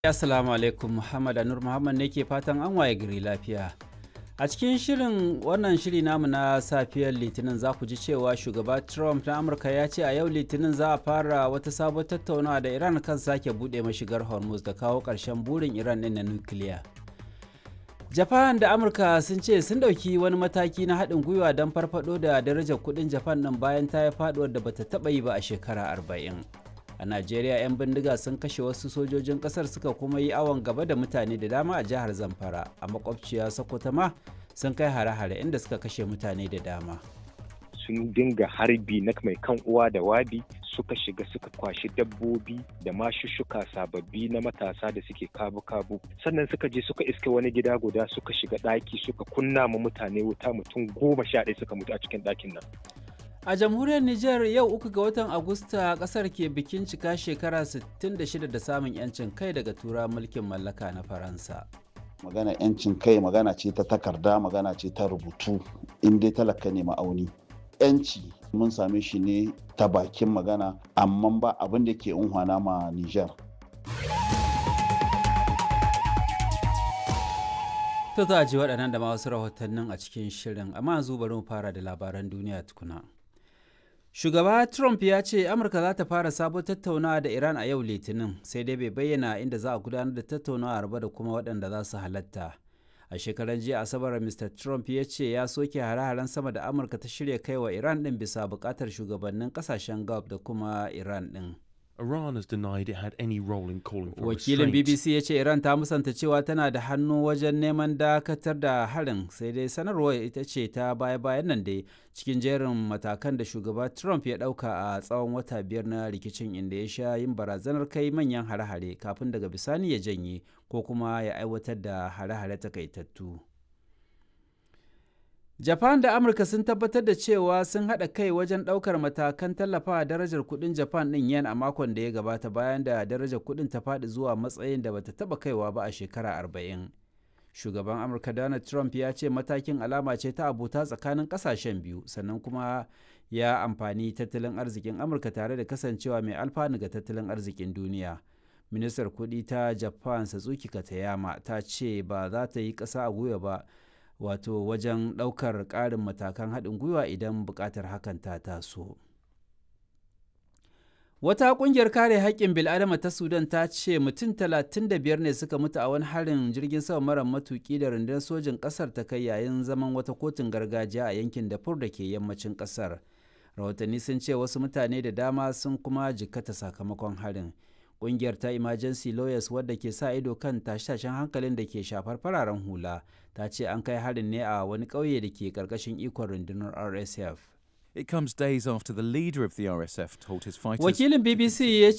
Assalamu alaikum Muhammad Anur Muhammad ne ke fatan an waye gari lafiya. A cikin shirin wannan shiri namu na safiyar Litinin za ku ji cewa shugaba Trump na Amurka ya ce a yau Litinin za a fara wata sabon tattaunawa da Iran kan sake buɗe mashigar Hormuz da kawo ƙarshen burin Iran ɗin na nukiliya. Japan da Amurka sun ce sun ɗauki wani mataki na haɗin gwiwa don farfaɗo da darajar kuɗin Japan ɗin bayan ta yi faɗuwar da bata taɓa yi ba a shekara arba'in. a najeriya 'yan bindiga sun kashe wasu sojojin kasar suka kuma yi awon gaba da mutane da dama a jihar zamfara a makwabciya sokoto ma sun kai hare-hare inda suka kashe mutane da dama sun dinga harbi na mai kan uwa da wabi suka shiga suka kwashi dabbobi da mashushuka sababbi na matasa da suke kabu-kabu sannan suka je suka iske wani gida guda suka shiga ɗaki suka kunna ma mutane wuta mutum goma sha ɗaya suka mutu a cikin ɗakin nan A jamhuriyar Nijar yau uku ga watan Agusta kasar ke bikin cika shekara 66 da samun 'yancin kai daga tura mulkin mallaka na Faransa. Magana 'yancin kai magana ce ta takarda magana ce ta rubutu in dai talaka ne ma'auni. 'Yanci mun same shi ne ta bakin magana amma ba abin da ke unhwana ma Nijar. To za a ji waɗannan da ma wasu rahotannin a cikin shirin amma yanzu bari mu fara da labaran duniya tukuna. Shugaba Trump ya ce Amurka za ta fara sabon tattaunawa da Iran a yau Litinin sai dai bai bayyana inda za a gudanar da tattaunawa ba da kuma waɗanda za su halatta. A shekaran jiya Asabar Mr. Trump ya ce ya soke hare-haren sama da Amurka ta shirya kai wa Iran ɗin bisa buƙatar shugabannin ƙasashen Gulf da kuma Iran ɗin. Iran has denied it had any role in calling for Wakilin restraint. BBC ya ce Iran ta musanta cewa tana da hannu wajen neman dakatar da harin sai dai sanarwar ita ce ta baya-bayan nan dai cikin jerin matakan da shugaba Trump ya ɗauka a tsawon wata biyar na rikicin inda ya sha yin barazanar kai manyan hare-hare kafin daga bisani ya janye ko kuma ya aiwatar da hare-hare takaitattu. Japan da Amurka sun tabbatar da cewa sun haɗa kai wajen ɗaukar matakan tallafawa darajar kuɗin Japan ɗin yen a makon da ya gabata bayan da darajar kuɗin ta faɗi zuwa matsayin da bata taɓa kaiwa ba a shekara arba'in. Shugaban Amurka Donald Trump ya ce matakin alama ce ta abota tsakanin ƙasashen biyu sannan kuma ya amfani tattalin arzikin Amurka tare da kasancewa mai alfanu ga tattalin arzikin duniya. Ministar kuɗi ta Japan Satsuki Katayama ta ce ba za ta yi ƙasa a gwiwa ba wato wajen ɗaukar ƙarin matakan haɗin gwiwa idan buƙatar hakan ta taso. Wata ƙungiyar kare haƙƙin bil'adama ta Sudan ta ce mutum 35 ne suka mutu a wani harin jirgin sama mara matuƙi da rundunar sojin ƙasar ta kai yayin zaman wata kotun gargajiya a yankin Darfur da ke yammacin ƙasar. Rahotanni sun ce wasu mutane da dama sun kuma jikkata sakamakon harin. Ƙungiyar ta Emergency Lawyers wadda ke sa ido kan tashe-tashen hankalin da ke shafar fararen hula ta ce an kai harin ne a wani ƙauye da ke ƙarƙashin ikon rundunar RSF. It comes days after the leader of the RSF told his fighters. Wakilin BBC ya